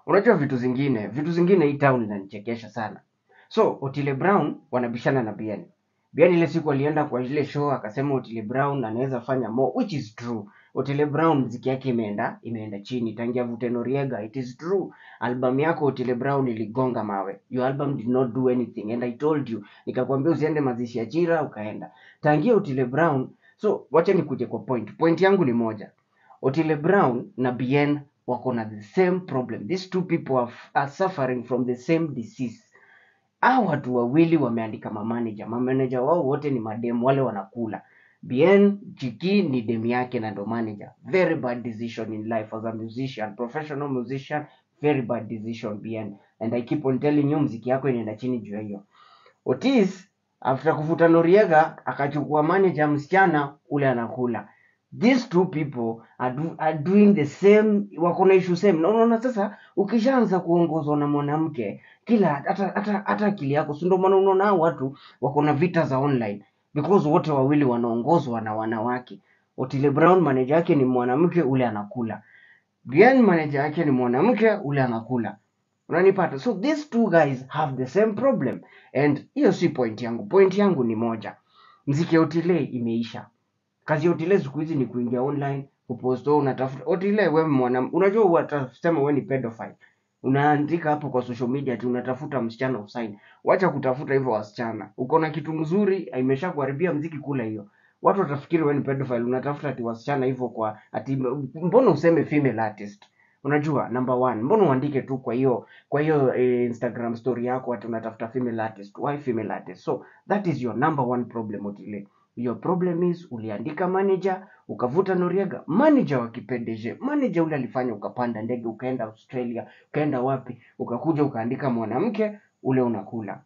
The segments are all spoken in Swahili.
unajua vitu zingine vitu zingine hii town inanichekesha sana so otile brown wanabishana na bien bien ile siku alienda kwa ile show akasema otile brown anaweza fanya more which is true otile brown mziki yake imeenda imeenda chini tangia vute noriega it is true album yako otile brown iligonga mawe your album did not do anything and i told you nikakwambia usiende mazishi ya chira ukaenda tangia otile brown so wacha nikuje kwa point point yangu ni moja otile brown na bien wako na the same problem these two people are, are suffering from the same disease hao watu wawili wameandika mamanager mamanager wao wote ni mademu wale wanakula bien chiki ni demu yake na ndo manager very bad decision in life as a musician professional musician very bad decision bien and i keep on telling you mziki yako inaenda chini juu ya hiyo otis after kufuta noriega akachukua manager msichana ule anakula these two people are, do, are doing the same wako na issue same na unaona sasa ukishaanza kuongozwa na mwanamke kila hata hata hata akili yako si ndio maana unaona hao watu wako na vita za online because wote wawili wanaongozwa na wanawake otile brown manager yake ni mwanamke ule anakula bien manager yake ni mwanamke ule anakula unanipata so these two guys have the same problem and hiyo si point yangu point yangu ni moja mziki ya otile imeisha kazi ya otile siku hizi ni kuingia online kupost wewe unatafuta otile wewe mwana unajua watasema wewe ni pedophile unaandika hapo kwa social media ati unatafuta msichana usaini wacha kutafuta hivyo wasichana uko na kitu mzuri imesha kuharibia mziki kula hiyo watu watafikiri wewe ni pedophile unatafuta ati wasichana hivyo kwa ati mbona useme female artist unajua number one mbona uandike tu kwa hiyo kwa hiyo eh, instagram story yako ati unatafuta female artist why female artist so that is your number one problem otile your problem is uliandika manager ukavuta noriega manager wa kipendeje manager ule alifanya ukapanda ndege ukaenda australia ukaenda wapi ukakuja ukaandika mwanamke ule unakula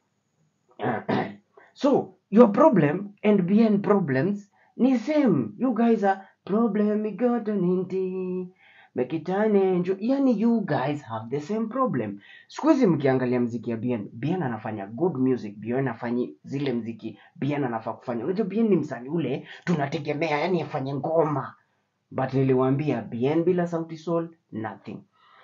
so your problem and bn problems ni same you guys are problem igotoninti mekitane njo yani you guys have the same problem siku hizi mkiangalia mziki ya bien bien anafanya good music bien afanyi zile mziki bien anafaa kufanya unajua bien ni msanii ule tunategemea yani afanye ngoma but niliwaambia bien bila sauti sol nothing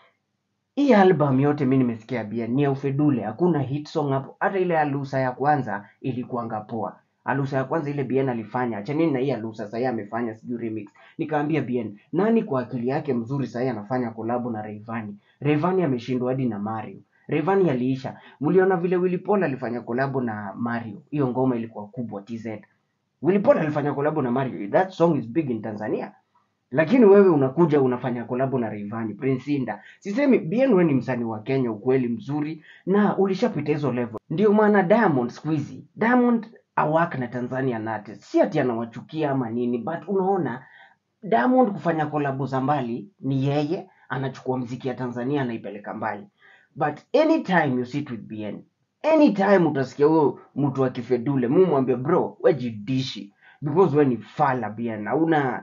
hii album yote mi nimesikia bien ni ya ufedule hakuna hit song hapo hata ile alusa ya kwanza ilikuanga poa alusa ya kwanza ile bien alifanya achanini na hii alusa sahii amefanya sijui remix nikaambia bien nani kwa akili yake mzuri sahii anafanya kolabo na Rayvanny Rayvanny ameshindwa hadi na Mario Rayvanny aliisha mliona vile Willy Paul alifanya kolabo na Mario hiyo ngoma ilikuwa kubwa TZ Willy Paul alifanya kolabo na Mario that song is big in Tanzania lakini wewe unakuja unafanya kolabo na Rayvanny Prince Inda. Sisemi bien wewe ni msanii wa Kenya ukweli mzuri na ulishapita hizo level. Ndio maana Diamond siku hizi Diamond awak na Tanzanian artist. Si ati anawachukia ama nini but unaona Diamond kufanya kolabo za mbali ni yeye anachukua mziki ya Tanzania anaipeleka mbali. But anytime you sit with BN, anytime utasikia huyo mtu akifedule, mumwambie bro, we jidishi because we ni fala BN, hauna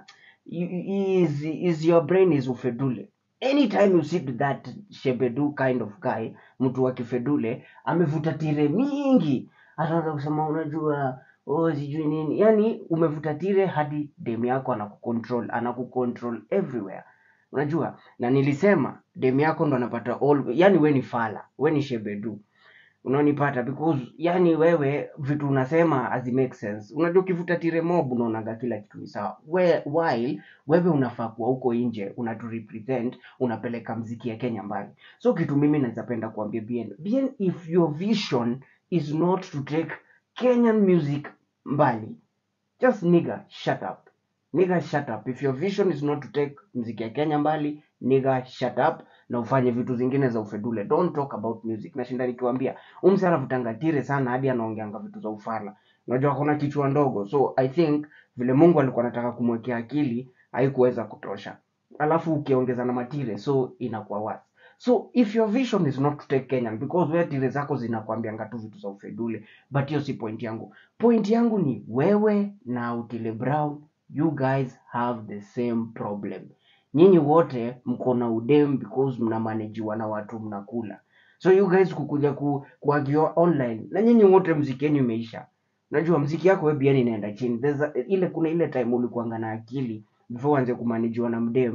is, is your brain is ufedule anytime you sit with that shebedu kind of guy mtu wa kifedule amevuta tire mingi ataanza kusema unajua oh sijui nini yani umevuta tire hadi dem yako anakucontrol anakucontrol everywhere unajua na nilisema dem yako ndo anapata all yani we ni fala we ni shebedu unanipata because yani wewe vitu unasema hazi make sense unajua ukivuta tire mob unaonaga kila kitu ni sawa We- while wewe unafaa kuwa huko nje unatu represent unapeleka mziki ya kenya mbali so kitu mimi nawezapenda kuambia bien bien if your vision is not to take kenyan music mbali just nigga shut up nigga shut up if your vision is not to take mziki ya kenya mbali nigga shut up na ufanye vitu zingine za ufedule don't talk about music nashinda nikiwambia umse anavutanga tire sana hadi anaongeanga vitu za ufala unajua kuna kichwa ndogo so i think vile mungu alikuwa anataka kumwekea akili haikuweza kutosha alafu ukiongeza na matire so inakuwa worse so if your vision is not to take kenyan because wewe tire zako zinakwambianga tu vitu za ufedule but hiyo si point yangu point yangu ni wewe na utile brown you guys have the same problem nyinyi wote mko na udem because mnamanejiwa na watu mnakula so you guys kukuja ku, kuagiwa online na nyinyi wote mziki yenu imeisha unajua mziki yako wewe biani inaenda chini There's a, ile kuna ile time ulikuanga na akili before uanze kumanajiwa na mdem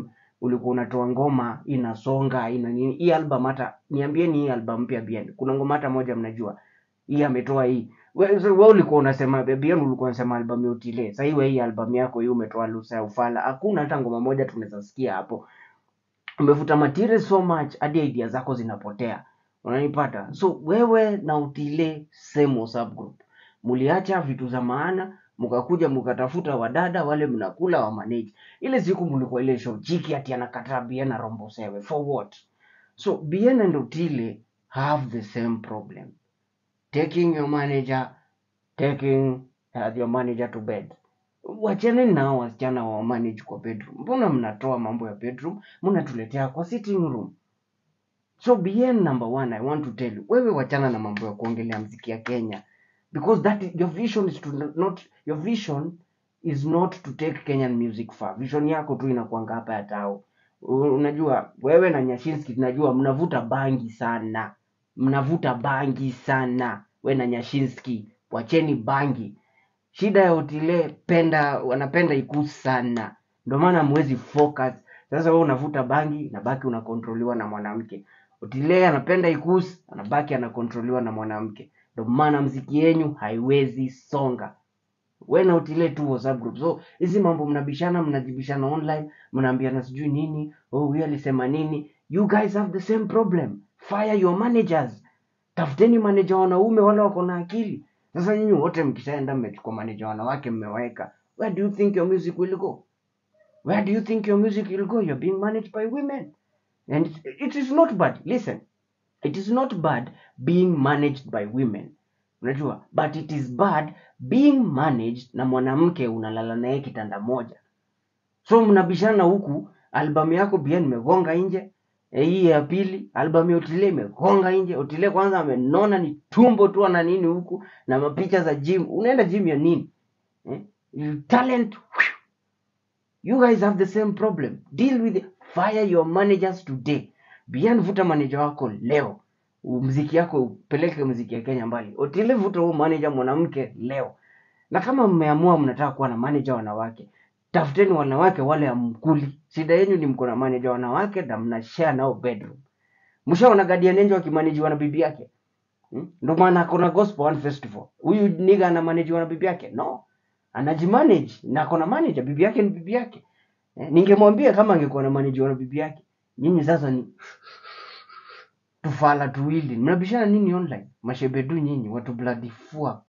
ulikuwa unatoa ngoma inasonga ina nini hii album hata niambieni hii album mpya bien kuna ngoma hata moja mnajua hii ametoa hii wewe so, wewe ulikuwa unasema bien ulikuwa unasema album ya utile sasa hii wewe hii album yako hii umetoa lusa ya ufala hakuna hata ngoma moja tunaweza sikia hapo umevuta material so much hadi idea zako zinapotea unanipata so wewe na utile same whatsapp group muliacha vitu za maana mkakuja mkatafuta wadada wale mnakula wa manage ile siku mlikuwa ile show chiki ati anakataa bien na rombo sewe for what so bien and utile have the same problem taking your manager taking uh, your manager to bed wachane nao wasichana wa manage kwa bedroom mbona mnatoa mambo ya bedroom mnatuletea kwa sitting room so bien number one i want to tell you wewe wachana na mambo ya kuongelea mziki ya kenya because that is, your vision is to not your vision is not to take kenyan music far vision yako tu inakuanga hapa ya tao U- unajua wewe na nyashinski tunajua mnavuta bangi sana mnavuta bangi sana we na nyashinski wacheni bangi shida ya utile penda wanapenda ikuu sana ndio maana mwezi focus sasa wewe unavuta bangi nabaki unakontroliwa na mwanamke utile anapenda ikus anabaki anakontroliwa na mwanamke ndio maana mziki yenyu haiwezi songa we na utile tu whatsapp group so hizi mambo mnabishana mnajibishana online mnaambiana sijui nini oh huyu alisema nini you guys have the same problem fire your managers tafuteni manager wanaume wale wako na akili sasa nyinyi wote mkishaenda mmechukua manager wanawake mmeweka where do you think your music will go where do you think your music will go you're being managed by women and it, it is not bad listen it is not bad being managed by women unajua but it is bad being managed na mwanamke unalala naye kitanda moja so mnabishana huku albamu yako pia nimegonga nje eh, hii ya pili albamu ya otile imegonga nje otile kwanza amenona ni tumbo tu ana nini huku na mapicha za gym unaenda gym ya nini eh? You talent whew, you guys have the same problem deal with it. fire your managers today bian vuta manager wako leo U- mziki yako upeleke mziki ya kenya mbali otile vuta huu manager mwanamke leo na kama mmeamua mnataka kuwa na manager wanawake tafuteni wanawake wale amkuli shida yenu ni mko na manager wanawake na mna share nao bedroom mshaona Guardian Angel akimanajiwa na bibi yake hmm? ndio maana akona gospel one festival huyu niga anamanajiwa na bibi yake no anajimanage na akona manager bibi yake ni bibi yake eh, ningemwambia kama angekuwa na manager na bibi yake nyinyi sasa ni tufala tuwili mnabishana nini online mashebedu nyinyi watu bloody fuck